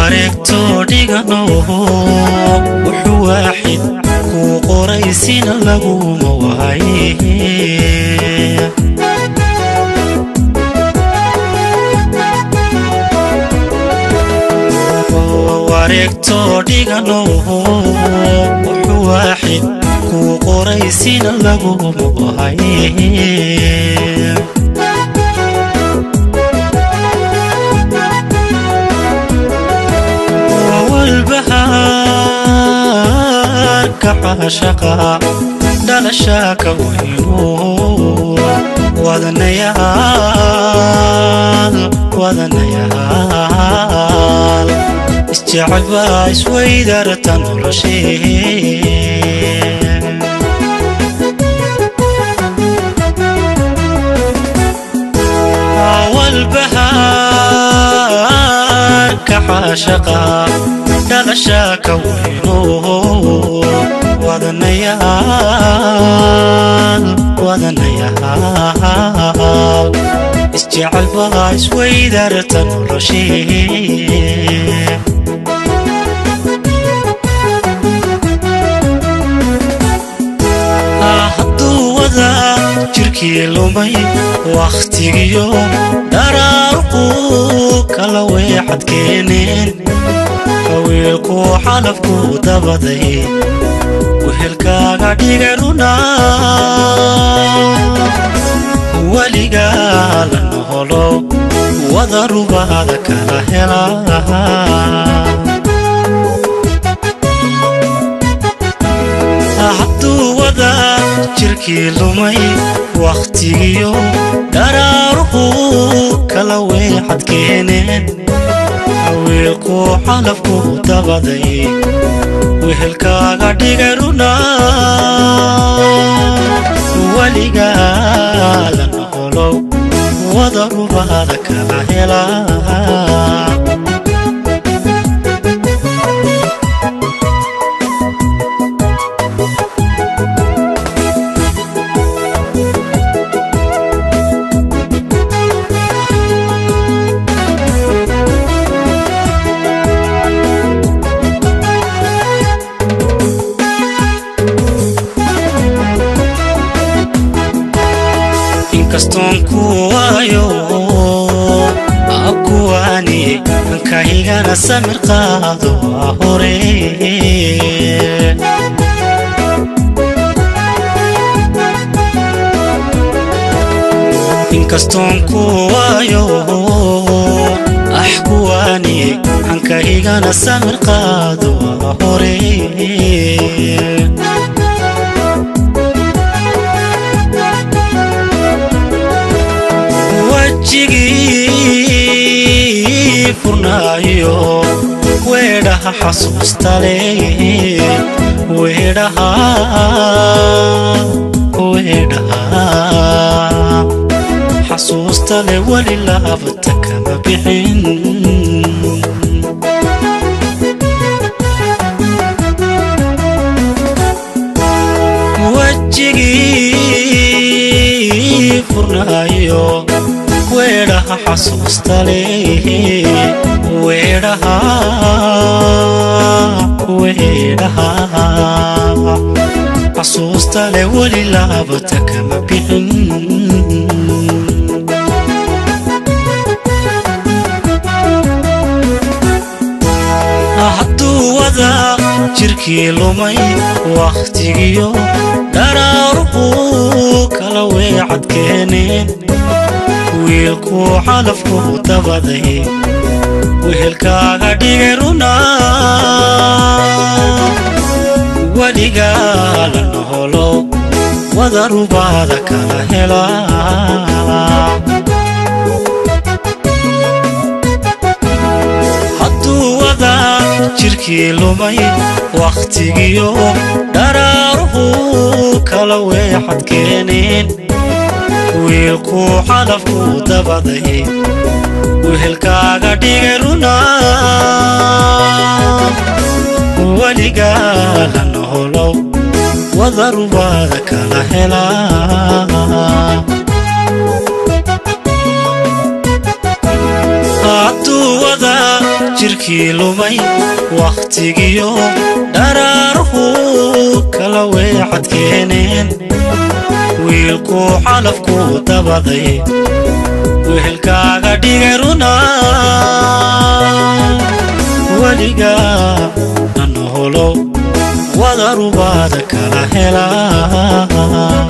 wareegto dhigano wuxuu waaxid kuu qoraysina laguma waaye wareegto dhigano wuxuu waaxid kuu qoraysina laguma waaye walbahaarka caashaqa dhalashaaka weyno wadanayaal wadanayaal isjecel baa isweydarta noloshee walbahaarka caashaqa dhalashaaka weyno wadanayaal wadanayaal isjecel baa isweydarta noloshee hadduu wada jirkii lumay wakhtigiyo dharaarquu kala weexad keeneen hawiilkuu xalafkuu dabaday wehelkaaga dhigay runa weligaa la noholo wada rubaada kala helaa hadduu wada jirkii lumay wakhtigiyo dharaaruhu kala weexad keeneen hawiilkuu xalafkuu dabaday wehelkaaga dhigay runa weligaa la noqolow wada rubaada kala helaa inkastoon ku waayo abkuwaani kaygana samir qaado waa hore inkastoon ku waayo ah kuwaani ankaygana samir qaado waa hore wajigii furnaayo weedhaha xasuustale weedhaha weedhaha xasuustale weli laabta kama bixin wajigii furnaayo weedhaha xasuustale weedhaha weedhaha xasuustale weli laabata kama bixin hadduu wada jirkii lumay wakhtigiyo dharaaruhu kala weecad keeneen wiilkuu xalafkuu dabaday wehelkaaga dhigay runa weligaa la noholo wada rubaada kala helaa hadduu wada jirkii lumay wakhtigiyo dharaaruhu kala weexad keeneen wiilkuu xalafkuu dabaday wehelkaaga dhigay runa weligaa la noholow wada rubaada kala helaa hadduu wada jirkii lumay wakhtigiyo dharaaruhu kala weecad keeneen wiilkuu xalafku dabaday wehelkaaga dhigay runa weligaa nanoholow wadarubaada kala helaa